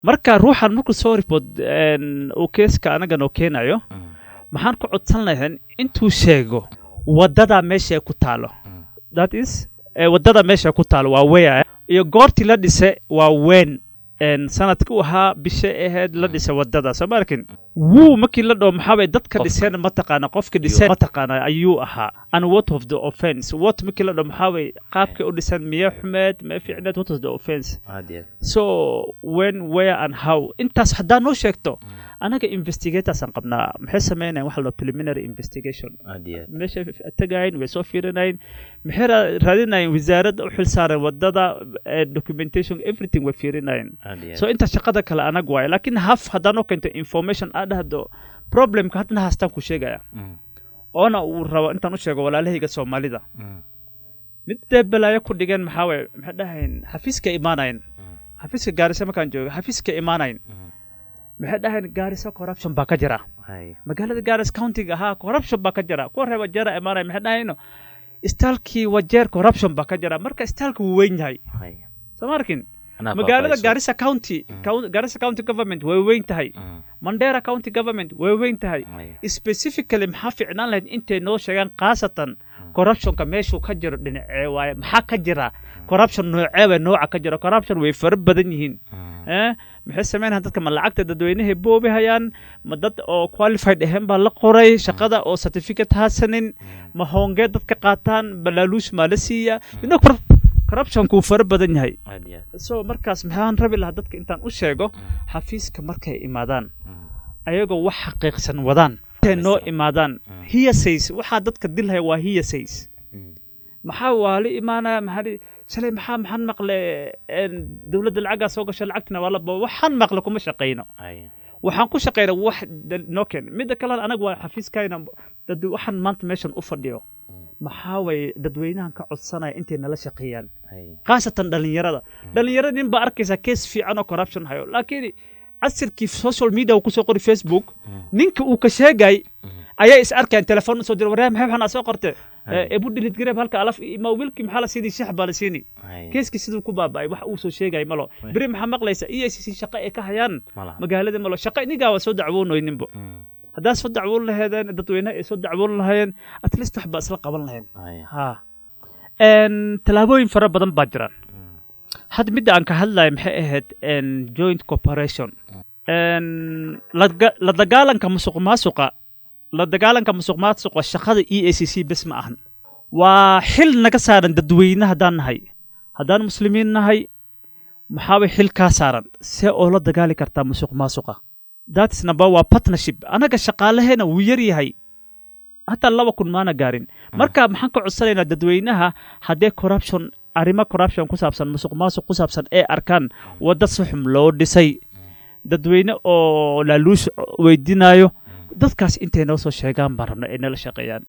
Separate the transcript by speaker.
Speaker 1: marka ruuxan markuu soo report uu keeska anaga noo keenayo maxaan ku codsan lahayn intuu sheego wadada meesha ay ku taalo that is wadada meesha ku taalo waa weya iyo goortii la dhise waa weyn sanadka u ahaa bisha ahayd la dhisa wadada soo ma arkin wuu markii la dhaho maxaabay dadka dhiseen mataqaana qofka dhiseen mataqaana ayuu ahaa and what of the offense what markii la dhaho maxaabay qaabkay u dhisan miya xumeed ma fiicneed what of the offense so when where and how intaas haddaa noo sheegto anaga investigatorsan qabnaa maxay sameynayan waxa la preliminary investigation meesha tagayin way soo fiirinayin maxay raadinayin wasaaradda u xilsaaran wadada documentation everything way fiirinayin so inta shaqada kale anag waaye laakiin haf haddaa noo keento information aa dhahdo problemka haddana haastaan ku sheegaya oona uu rabo intaan u sheego walaalahayga soomaalida mid dee balaayo ku dhigeen maxaa waye maxay dhahayn xafiiska imaanayin xafiiska gaarisa markaan jooga xafiiska imaanayin maxay dhahayn gaarisa corruption baa ka jira magaalada gaaris countiga ahaa corruption baa ka jira kuwa reeba jeera imaanaya maxay dhahayno istaalkii wajeer corruption baa ka jira marka istaalka wuu weyn yahay soo ma arkin magaalada garissa county garissa county government way weyn tahay mandera county government way weyn tahay specifically maxaa fiicnaan lahayd intay noo sheegaan khaasatan corruptionka meeshuu ka jiro dhinacee waaye maxaa ka jira corruption nooceeba nooca ka jira corruption way fara badan yihiin maxay sameynayaan dadka ma lacagta dadweynahay boobi hayaan ma dad oo qualified ahayn baa la qoray shaqada oo certificate haasanin ma hoongee dadka qaataan balaaluush maa la siiya corruptionku uu fara badan yahay so markaas maxaan rabi lahaa dadka intaan u sheego xafiiska markay imaadaan ayagoo wax xaqiiqsan wadaan intay noo imaadaan hiyasays waxaa dadka dilhaya waa hiyasays maxaa waa la imaanaya maxaa shalay maxaa maxaan maqle dowladda lacaggaa soo gasha lacagtina waa laba waxaan maqle kuma shaqayno waxaan ku shaqayna wax noo keen midda kale anaga waa xafiiskayna waxaan maanta meeshan u fadhiyo maxaa waye dadweynahan ka codsanaya intay nala shaqeeyaan khaasatan dhallinyarada dhallinyarada nin baa arkaysaa kees fiican oo corruption hayo laakiin casirkii social media uu kusoo qori facebook ninka uu ka sheegay ayaa is arkayaan telefoon usoo dira waryaa maxay waxaan soo qorte ebu dhilid gareeb halka alaf ma wiilkii maxaa la siini shax baa la siini keeskii siduu ku baaba'ay wax uu soo sheegay malo beri maxaa maqlaysa e c c shaqo ay ka hayaan magaalada malo shaqo inigaa waa soo dacwoonoyninbo haddaa soo dacwoon laheedeen dadweynaha ay soo dacwoon lahayeen at least wax baa isla qaban laheen ha tallaabooyin fara badan baa jiraan hadda midda aan ka hadlayo maxay ahayd joint corporation la dagaalanka musuq maasuqa la dagaalanka musuq maasuqa shaqada e a c c bes ma ahan waa xil naga saaran dadweyne haddaan nahay haddaan muslimiin nahay maxaabay xil kaa saaran see oo la dagaali kartaa musuq maasuqa that's number waa partnership anaga shaqaalaheena wuu yar yahay hataa laba kun maana gaarin marka maxaan ka codsanaynaa dadweynaha haddee corruption arrimo corruption ku saabsan musuq maasuq ku saabsan ee arkaan wadda si xum loo dhisay dadweyne oo laaluush weydiinayo dadkaas intay noo soo sheegaan baan rabna ay nala shaqeeyaan